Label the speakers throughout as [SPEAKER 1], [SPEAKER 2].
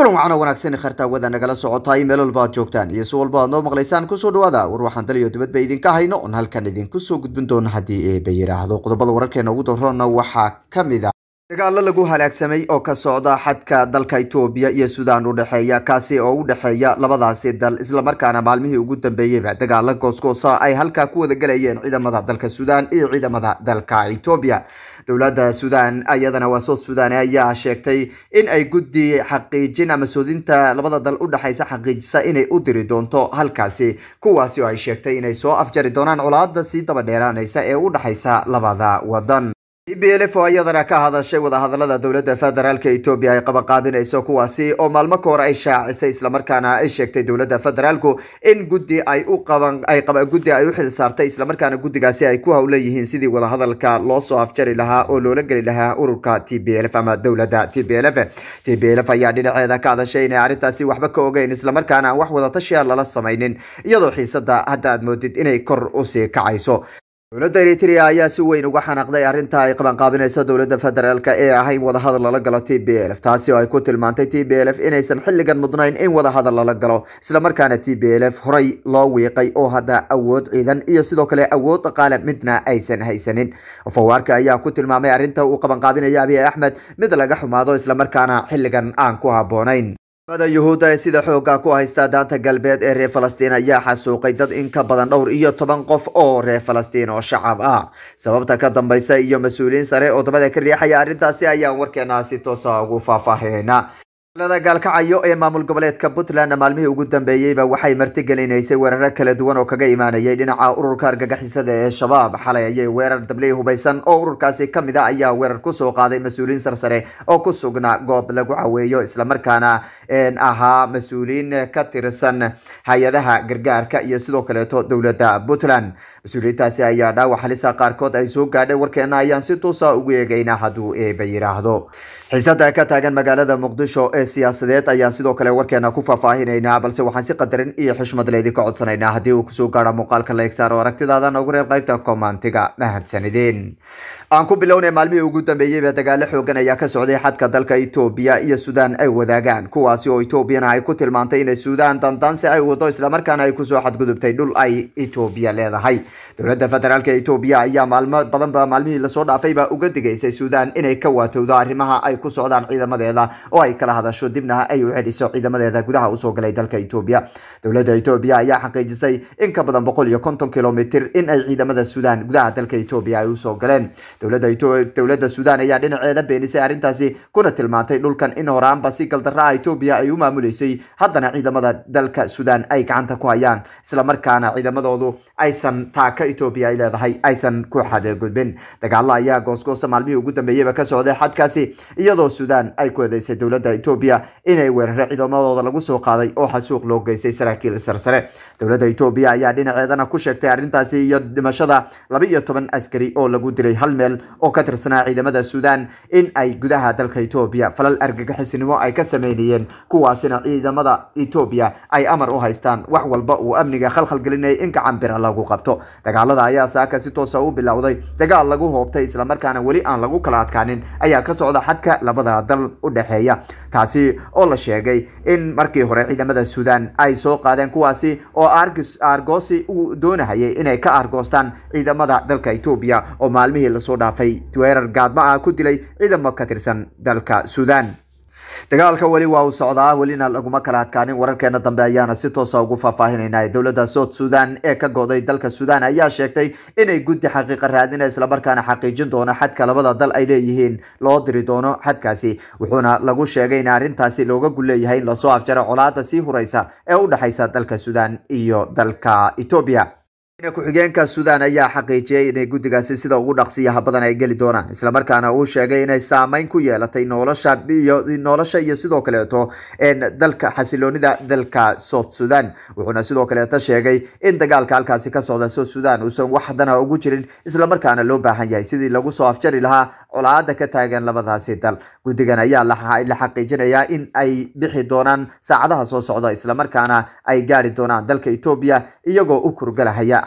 [SPEAKER 1] kulan waxaana wanaagsan kharta wada nagala socotaay meel walba aad joogtaan iyo si walba aad noo maqlaysaan kusoo dhawaada war waxaan daliyo dibadba idinka hayno oon halkan idinku soo gudbin doono haddii eeba yidhaahdo qodobada wararkeena ugu daroona waxaa ka mid a dagaalo lagu halaagsamay oo ka socda xadka dalka etoobiya iyo suudaan u dhexeeya kaasi oo u dhexeeya labadaasi dal islamarkaana maalmihii ugu dambeeyeyba dagaalo goosgoosa ay halkaa ku wada galayeen ciidamada dalka suudaan iyo ciidamada dalka etoobiya dowladda suudaan ayadana waa sood suudaan ayaa sheegtay in ay guddi xaqiijin ama soodinta labada dal u dhexaysa xaqiijisa inay u diri doonto halkaasi kuwaasi oo ay sheegtay inay soo afjari doonaan colaada sii daba dheeraanaysa ee u dhexaysa labada wadan b l f oo iyadana ka hadashay wadahadalada dowladda federaalk etoobiya ay qabanqaabinayso kuwaasi oo maalmo ka hor ay shaacisay islamarkaana ay sheegtay dowladda federaalku in guddi ay u qaban ay qaba guddi ay u xil saartay islamarkaana guddigaasi ay ku howlan yihiin sidii wadahadalka loo soo afjari lahaa oo loola geli lahaa ururka t b l f ama dowladda t b l f t b l f ayaa dhinaceeda ka hadashay inay arrintaasi waxba ka ogeyn islamarkaana aan wax wadatashiya lala samaynin iyadoo xiisada hadda aad moodid inay kor usii kacayso dowladda eritrea ayaa si weyn uga xanaaqday arrinta ay qabanqaabinayso dowladda federaalk ee ahayn wadahadal lala galo t b l f taasi oo ay ku tilmaantay t b l f inaysan xilligan mudnayn in wadahadal lala galo islamarkaana t b l f horey loo wiiqay oo hadda awood ciidan iyo sidoo kale awood dhaqaale midna aysan haysanin fawaarka ayaa ku tilmaamay arrinta uu qabanqaabinaya abiy axmed mid laga xumaado islamarkaana xilligan aan ku habboonayn mada yuhuudda ee sida xooga ku haysta daanta galbeed ee reer falastiin ayaa xasuuqay dad in ka badan dhowr iyo toban qof oo reer falastiin oo shacab ah sababta ka dambaysa iyo mas-uuliyiin sare oo dabada ka riixaya arrintaasi ayaan warkeena si toosa ugu faahfaahinayna lada gaalkacayo ee maamul goboleedka puntland maalmihii ugu dambeeyeyba waxay martigelinaysay weeraro kala duwan oo kaga imaanayay dhinaca ururka argagixisada ee shabaab xalay ayay weerar dabley hubaysan oo ururkaasi kamid a ayaa weerar kusoo qaaday mas-uuliyiin sarsare oo ku sugnaa goob lagu caweeyo islamarkaana ahaa mas-uuliyiin ka tirsan hay-adaha gargaarka iyo sidoo kaleeto dowladda puntland mas-uuliyiintaasi ayaa dhaawac halisa qaarkood ay soo gaadhay warkeena ayaan si tuusa ugu eegaynaa hadduu eeba yidhaahdo xiisada ka taagan magaalada muqdisho ee siyaasadeed ayaan sidoo kale warkeena ku faahfaahinaynaa balse waxaan si qadarin iyo xushmad leedi ka codsanaynaa haddii uu kusoo gaaro muuqaalka leegsaar oo aragtidaada noogu reeb qaybta komaantiga mahadsanideen aan ku bilownay maalmihii ugu dambeeyeyba dagaalo xoogan ayaa ka socday xadka dalka etoobiya iyo suudaan ay wadaagaan kuwaasi oo etoobiyana ay ku tilmaantay inay suudaan dandaansi ay wado islamarkaana ay kusoo xadgudubtay dhul ay etoobiya leedahay dowladda federaalk etoobiya ayaa maalmo badanba maalmihii lasoo dhaafayba uga digaysay suudaan inay ka waatowdo arrimaha ay ku socdaan ciidamadeeda oo ay kala hadasho dibna ay u celiso ciidamadeeda gudaha usoo galay dalka etoobiya dowladda etoobiya ayaa xaqiijisay in ka badan boqol iyo konton kilomitr in ay ciidamada suudaan gudaha dalka etoobiya ay usoo galeen dowladda suudaan ayaa dhinaceeda beenisay arrintaasi kuna tilmaantay dhulkan in horaanba si galdaraa etoobiya ay u maamuleysay haddana ciidamada dalka suudaan ay gacanta ku hayaan islamarkaana ciidamadoodu aysan taaka etoobiya ay leedahay aysan ku xadgudbin dagaalo ayaa goosgoosa maalmihii ugu dambeeyeyba ka socday xadkaasi iyadoo suudaan ay ku eedeysay dowladda etoobiya inay weeraro ciidamadooda lagu soo qaaday oo xasuuq loo geystay saraakiil sarsare dowladda etoobiya ayaa dhinaceedana ku sheegtay arrintaasi iyo dhimashada laba iyo toban askari oo lagu dilay hal meel oo ka tirsanaa ciidamada suudaan in ay gudaha dalka etoobiya falal argagixisnimo ay ka sameynayeen kuwaasina ciidamada etoobiya ay amar u haystaan wax walba uu amniga khalkhalgelinayay in gacan bira lagu qabto dagaalada ayaa saaka si toosa u bilowday dagaal lagu hoobtay islamarkaana weli aan lagu kala adkaanin ayaa ka socda xadka labada dal u dhexeeya taasi oo la sheegay in markii hore ciidamada suudaan ay soo qaadeen kuwaasi oo argoosi uu doonahayay inay ka argoostaan ciidamada dalka etoobiya oo maalmihii lasoo dhaafay weerar gaadma ah ku dilay ciidamo ka tirsan dalka suudaan dagaalka weli waa uu socdaa welina laguma kala adkaanin wararkeena dambe ayaana si toosa ugu faahfaahinayna dowladda sood suudaan ee ka go'day dalka suudaan ayaa sheegtay inay guddi xaqiiqa raadina islamarkaana xaqiijin doono xadka labada dal ay leeyihiin loo diri doono xadkaasi wuxuuna lagu sheegay in arrintaasi looga gulleeyahay in lasoo afjaro colaada sii huraysa ee u dhexaysa dalka suudaan iyo dalka etoobiya ku-xigeenka suudaan ayaa xaqiijiyey inay guddigaasi sida ugu dhaqsiyaha badan ay geli doonaan islamarkaana uu sheegay inay saameyn ku yeelatay nolosha iyo nolosha iyo sidoo kaleeto dalka xasiloonida dalka south sudan wuxuuna sidoo kaleeto sheegay in dagaalka halkaasi ka socda south sudan uusan wax dana ugu jirin islamarkaana loo baahan yahay sidii lagu soo afjari lahaa colaada ka taagan labadaasi dal guddigan ayaa la xaqiijinayaa in ay bixi doonaan saacadaha soo socda islamarkaana ay gaari doonaan dalka etoobiya iyagoo u kurgalahaya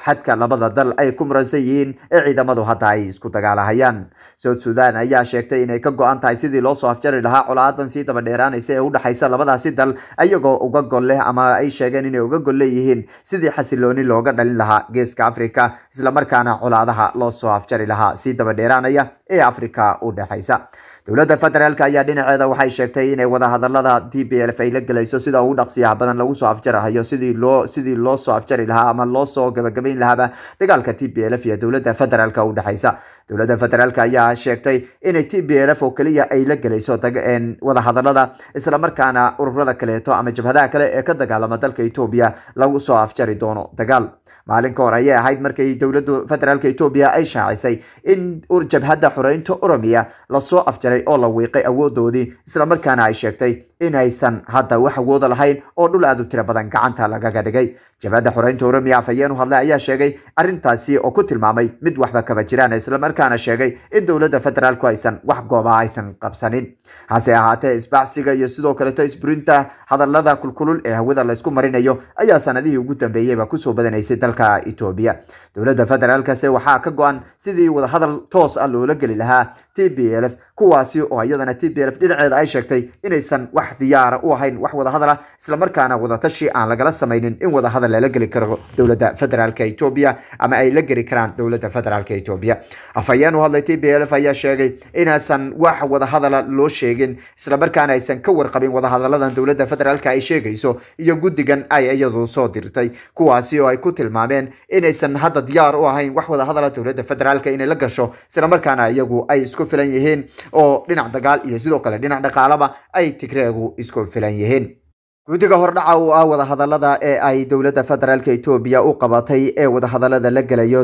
[SPEAKER 1] xadka labada dal ay ku muransan yihiin ee ciidamadu hadda ay isku dagaalahayaan south sudan ayaa sheegtay inay ka go-an tahay sidii loo soo afjari lahaa colaadan sii daba dheeraanaysa ee udhexaysa labadaasi dal iyagoo uga gol leh ama ay sheegeen inay uga gol leeyihiin sidii xasilooni looga dhalin lahaa geeska africa islamarkaana colaadaha loo soo afjari lahaa sii daba dheeraanaya ee africa u dhexaysa dowladda federaalk ayaa dhinaceeda waxay sheegtay inay wadahadalada t b lf ay la gelayso sida ugu dhaqsiyaha badan lagu soo afjarahayo sidii loo sidii loo soo afjari lahaa ama loo soo gabagabayn lahaaba dagaalka t b lf iyo dowladda federaalk u dhexaysa dowladda federaalk ayaa sheegtay inay t b lf oo keliya ay la gelayso wadahadalada islamarkaana ururada kaleeto ama jabhadaha kale ee ka dagaalama dalka etoobiya lagu soo afjari doono dagaal maalin ka hor ayay ahayd markay dowladda federaalk etoobiya ay shaacisay in jabhadda xoreynta oromiya lasoo afjaray oo la wiiqay awoodoodii islamarkaana ay sheegtay inaysan hadda wax awooda lahayn oo dhul aad u tiro badan gacanta lagaga dhigay jabhadda xoreynta oromiya afhayeen u hadlay ayaa sheegay arrintaasi oo ku tilmaamay mid waxba kaba jiraan islamarkaana sheegay in dowladda federaalku aysan wax gooba aysan qabsanin hase ahaatee isbacsiga iyo sidoo kaleeto isburinta hadalada kulkulul ee hawada laysku marinayo ayaa sanadihii ugu dambeeyeyba kusoo badanaysay dalka etoobiya dowladda federaalkase waxaa ka go-an sidii wadahadal toos ah loola geli lahaa t b lf kuwaasi oo iyadana t b lf dhinaceeda ay sheegtay inaysan wax diyaara u ahayn wax wadahadala islamarkaana wadatashi aan lagala samaynin in wadahadal lala geli karo dowladda federaalk etoobiya ama ay la geli karaan dowladda federaalk etoobiya afhayeen u hadlay t b lf ayaa sheegay inaysan wax wadahadala loo sheegin islamarkaana aysan ka warqabin wadahadaladan dowladda federaalk ay sheegayso iyo guddigan ay iyadu soo dirtay kuwaasi oo ay ku tilmaameen inaysan hadda diyaar u ahayn wax wadahadala dowladda federaalk inay la gasho islamarkaana iyagu ay isku filan yihiin oo dhinac dagaal iyo sidoo kale dhinac dhaqaalaba ay tigreegu isku filan yihiin guddiga hordhaca u ah wadahadalada ee ay dowladda federaalk etoobiya u qabatay ee wadahadalada la gelayo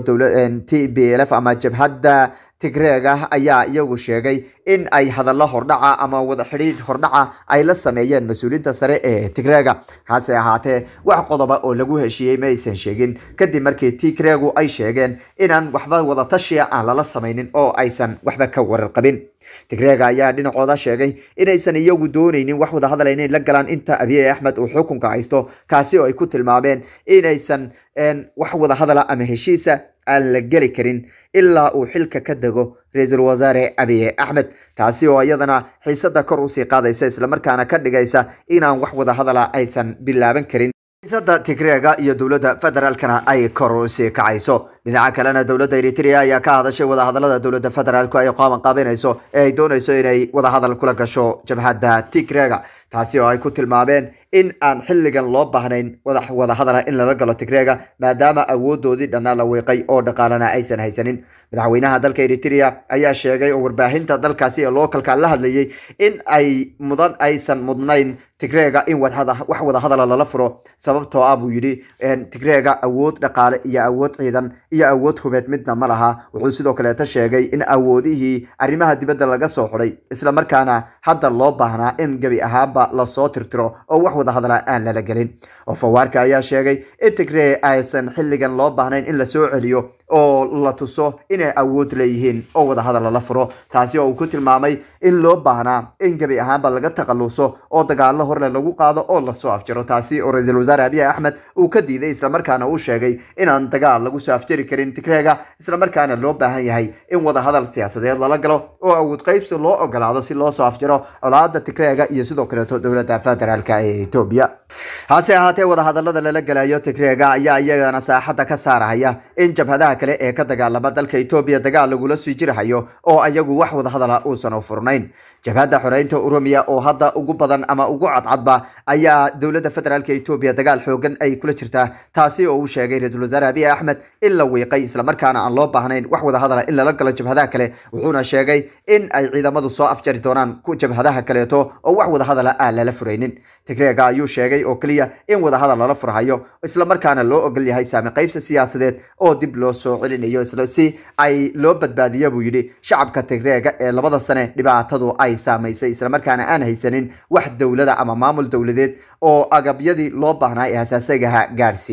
[SPEAKER 1] t b lf ama jabhadda tigreega ayaa iyagu sheegay in ay hadallo hordhaca ama wada xidhiidh hordhaca ay la sameeyeen mas-uuliyiinta sare ee tigreega hase ahaatee wax qodoba oo lagu heshiiyey ma aysan sheegin kadib markii tigreegu ay sheegeen inaan waxba wadatashiya aan lala samaynin oo aysan waxba ka warar qabin tigreega ayaa dhinacooda sheegay inaysan iyagu doonaynin wax wadahadal inay la galaan inta abiy axmed uu xukunka haysto kaasi oo ay ku tilmaameen inaysan wax wadahadala ama heshiisa aan la geli karin ilaa uu xilka ka dego ra-iisul wasaare abiy axmed taasi oo iyadana xiisada kor usii qaadaysa islamarkaana ka dhigaysa inaan wax wadahadala aysan bilaaban karin xiisada tigreega iyo dowladda federaalkana ay kor usii kacayso dhinaca kalena dowladda eritrea ayaa ka hadashay wadahadalada dowladda federaalku ay qaaban qaabinayso ee ay doonayso inay wadahadal kula gasho jabhadda tigreega taasi oo ay ku tilmaameen in aan xilligan loo baahnayn wadahadala in lala galo tigreega maadaama awoodoodii dhannaa la wiiqay oo dhaqaalana aysan haysanin madaxweynaha dalka eritrea ayaa sheegay oo warbaahinta dalkaasi ee lookalka la hadlayay in ay mudan aysan mudnayn tigreega in wax wadahadala lala furo sababtoo ah buu yidhi tigreega awood dhaqaale iyo awood ciidan iyo awood hubeed midna ma laha wuxuu sidoo kaleeta sheegay in awoodihii arrimaha dibadda laga soo xuday islamarkaana hadda loo baahnaa in gebi ahaanba lasoo tirtiro oo wax wadahadala aan lala gelin oo fawaarka ayaa sheegay in tigree aysan xilligan loo baahnayn in lasoo celiyo oo la tuso inay awood leeyihiin oo wadahadal lala furo taasi oo uu ku tilmaamay in loo baahnaa in gebi ahaanba laga takhaluso oo dagaalo horle lagu qaado oo lasoo afjaro taasi oo ra-iisul wasaare abiy axmed uu ka diiday islamarkaana uu sheegay inaan dagaal lagu soo afjari karin tigreega islamarkaana loo baahan yahay in wadahadal siyaasadeed lala galo oo awood qaybsi loo ogolaado si loo soo afjaro colaada tigreega iyo sidoo kaleeto dowladda federaalk ee etoobiya hase ahaatee wadahadalada lala gelayo tigreega ayaa iyagana saaxadda ka saarahaya in jabhadaha kale ee ka dagaalama dalka etoobiya dagaal lagula sii jirahayo oo ayagu wax wadahadala uusan u furnayn jabhadda xoreynta oromiya oo hadda ugu badan ama ugu cadcadba ayaa dowladda federaalk etoobiya dagaal xoogan ay kula jirtaa taasi oo uu sheegay ra-iisul wasaare abiy axmed in la wiiqay islamarkaana aan loo baahnayn wax wadahadala in lala galo jabhadaha kale wuxuuna sheegay in ay ciidamadu soo afjari doonaan jabhadaha kaleeto oo wax wadahadala aan lala furaynin tigreega ayuu sheegay oo keliya in wadahadal lala furhayo islamarkaana loo ogol yahay saami qaybsi siyaasadeed oo dib loo soo celinayo si ay loo badbaadiya buu yidhi shacabka tigreega ee labada sane dhibaatadu ay saamaysay islamarkaana aan haysanin wax dowlada ama maamul dowladeed oo agabyadii loo baahnaa ee hasaasagaha gaadhsiiya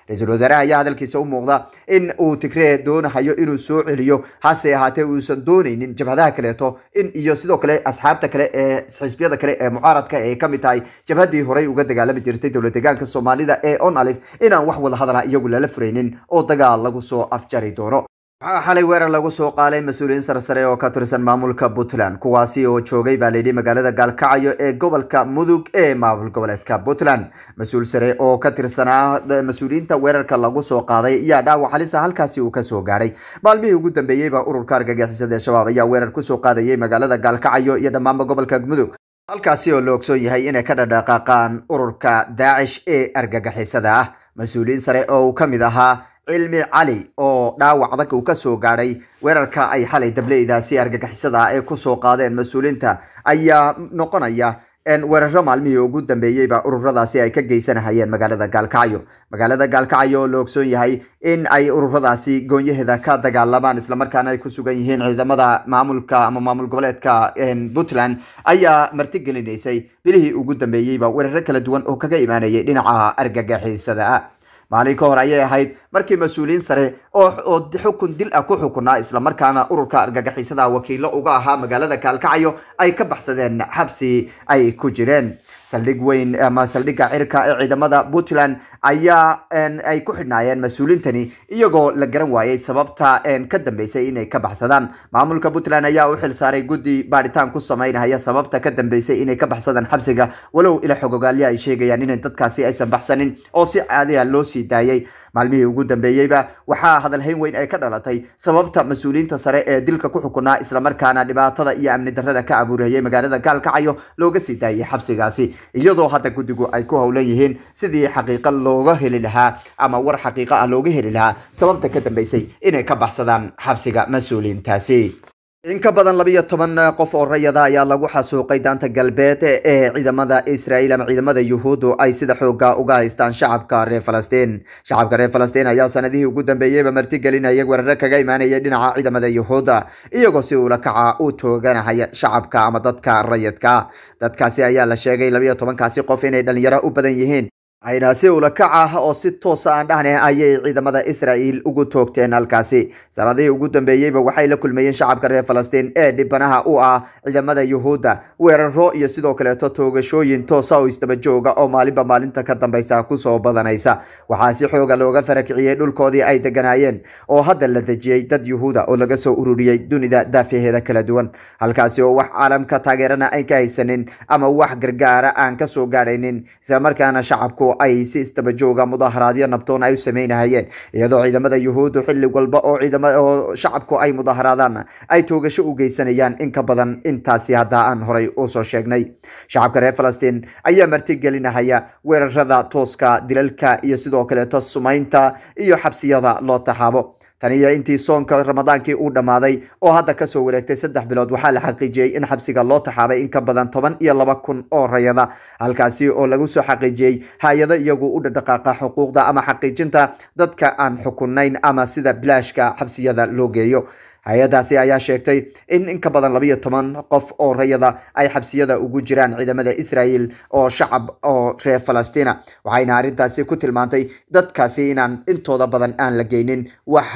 [SPEAKER 1] ra-iisul wasaaraha ayaa hadalkiisa u muuqda in uu tigree doonahayo inuu soo celiyo hase ahaatee uusan dooneynin jabhadaha kaleeto in iyo sidoo kale asxaabta kale ee xisbiyada kale ee mucaaradka ay kamid tahay jabhadii horey uga dagaalami jirtay dowlad deegaanka soomaalida ee on alif inaan wax wada hadala iyagu lala furaynin oo dagaal lagu soo afjari doono waxaa xalay weerar lagu soo qaaday mas-uuliyiin sarsare oo ka tirsan maamulka puntland kuwaasi oo joogay baa layidhi magaalada gaalkacyo ee gobolka mudug ee maamul goboleedka puntland mas-uul sare oo ka tirsanaa mas-uuliyiinta weerarka lagu soo qaaday ayaa dhaawac halisa halkaasi uu kasoo gaadhay maalmihii ugu dambeeyeyba ururka argagixisada ee shabaab ayaa weerar kusoo qaadayay magaalada gaalkacyo iyo dhammaanba gobolka mudug halkaasi oo la ogsoon yahay inay ka dhadhaqaaqaan ururka daacish ee argagixisada ah mas-uuliyiin sare oo uu ka mid ahaa cilmi cali oo dhaawac adag uu kasoo gaadhay weerarka ay xalay dableydaasi argagixisada ah ee kusoo qaadeen mas-uuliyiinta ayaa noqonaya weeraro maalmihii ugu dambeeyeyba ururadaasi ay ka geysanahayeen magaalada gaalkacyo magaalada gaalkacyo oo la ogsoon yahay in ay ururadaasi goonyaheeda ka dagaalamaan islamarkaana ay ku sugan yihiin ciidamada maamulka ama maamul goboleedka puntland ayaa martigelinaysay bilihii ugu dambeeyeyba weeraro kala duwan oo kaga imaanayay dhinaca argagixisada ah maalin ka hor ayay ahayd markii mas-uuliyiin sare oo xukun dil ah ku xukunaa islamarkaana ururka argagixisada wakiilo uga ahaa magaalada gaalkacyo ay ka baxsadeen xabsi ay ku jireen saldhig weyn ama saldhigga cirka ee ciidamada puntland ayaa ay ku xidhnaayeen mas-uuliintani iyagoo la garan waayey sababta ka dambeysay inay ka baxsadaan maamulka puntland ayaa u xilsaaray guddi baadhitaan ku sameynahaya sababta ka dambeysay inay ka baxsadaan xabsiga walow ila xogogaalya ay sheegayaan in dadkaasi aysan baxsanin oo si caadiya loo sii daayay maalmihii ugu dambeeyeyba waxaa hadalhayn weyn ay ka dhalatay sababta mas-uuliyiinta sare ee dilka ku xukunaa islamarkaana dhibaatada iyo amni darrada ka abuurayay magaalada gaalkacyo looga sii daayay xabsigaasi iyadoo hadda guddigu ay ku howlan yihiin sidii xaqiiqa looga heli lahaa ama war xaqiiqa ah looga heli lahaa sababta ka dambeysay inay ka baxsadaan xabsiga mas-uuliyiintaasi in ka badan labiyo toban qof oo rayada ayaa lagu xasuuqay daanta galbeed ee ciidamada israel ama ciidamada yuhuuddu ay sida xooga uga haystaan shacabka reer falastiin shacabka reer falastiin ayaa sanadihii ugu dambeeyeyba martigelinaya weeraro kaga imaanaya dhinaca ciidamada yuhuudda iyagoo si ula kaca u tooganahaya shacabka ama dadka rayidka dadkaasi ayaa la sheegay labiyo tobankaasi qof inay dhalinyaro u badan yihiin ayna si ulakac ah oo si toosa aan dhahne ayay ciidamada israel ugu toogteen halkaasi sanadihii ugu dambeeyeyba waxay la kulmayeen shacabka reer falastiin ee dhibanaha u ah ciidamada yuhuudda weeraro iyo sidoo kaleeto toogashooyin toosa oo isdaba jooga oo maalinba maalinta ka dambeysa kusoo badanaysa waxaa si xooga looga farakiciyey dhulkoodii ay deganaayeen oo hadda la dejiyey dad yuhuuda oo laga soo ururiyey dunida daafaheeda kala duwan halkaasi oo wax caalamka taageerana ay ka haysanin ama wax gargaara aan kasoo gaadhaynin islamarkaana shacabku ay si isdaba jooga mudaharaadyo nabdoon ay u sameynahayeen iyadoo ciidamada yuhuuddu xilli walba oo ciidama oo shacabku ay mudaharaadaan ay toogasho u geysanayaan in ka badan intaasi hadda aan horay usoo sheegnay shacabka reer falastiin ayaa martigelinahaya weerarada tooska dilalka iyo sidoo kaleeto sumaynta iyo xabsiyada loo taxaabo tani iyo intii soonka ramadaankii uu dhammaaday oo hadda kasoo wareegtay saddex bilood waxaa la xaqiijiyey in xabsiga loo taxaabay in ka badan toban iyo laba kun oo rayada halkaasi oo lagu soo xaqiijiyey hay-ado iyagu u dhadhaqaaqa xuquuqda ama xaqiijinta dadka aan xukunayn ama sida bilaashka xabsiyada loo geeyo hay-adaasi ayaa sheegtay in in ka badan labayo toban qof oo rayada ay xabsiyada ugu jiraan ciidamada israel oo shacab oo reer falastina waxayna arrintaasi ku tilmaantay dadkaasi inaan intooda badan aan la geynin wax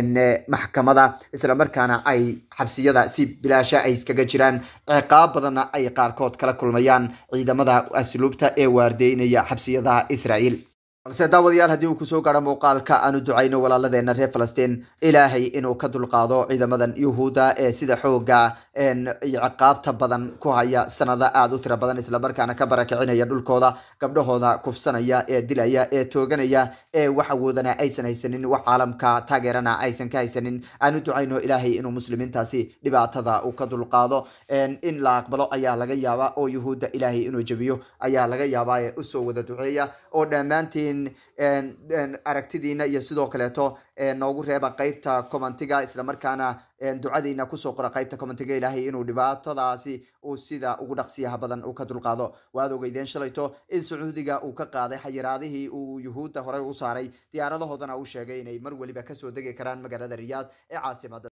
[SPEAKER 1] maxkamada islamarkaana ay xabsiyada si bilaasha ay iskaga jiraan ciqaab badanna ay qaarkood kala kulmayaan ciidamada asluubta ee waardeynaya xabsiyada israel balse daawadayaal haddii uu kusoo gaaro muuqaalka aanu ducayno walaaladeena reer falastiin ilaahay inuu ka dulqaado ciidamadan yuhuudda ee sida xooga ciqaabta badan ku haya sanado aada u tira badan islamarkaana ka barakicinaya dhulkooda gabdhahooda kufsanaya ee dilaya ee tooganaya ee wax awoodana aysan haysanin wax caalamka taageerana aysan ka haysanin aanu ducayno ilaahay inuu muslimiintaasi dhibaatada uu ka dulqaado in la aqbalo ayaa laga yaabaa oo yuhuudda ilaahay inuu jebiyo ayaa laga yaabaa ee usoo wada duceeya oo dhammaantiin aragtidiina iyo sidoo kaleeto noogu reeba qeybta commentiga islamarkaana ducadiina kusoo qora qeybta commentiga ilaahay inuu dhibaatadaasi uu sida ugu dhaqsiyaha badan uu ka dulqaado waad ogeydeen shalayto in sacuudiga uu ka qaaday xayiraadihii uu yuhuudda horey u saaray diyaaradahoodana uu sheegay inay mar weliba kasoo degi karaan magaalada riyaad ee caasimada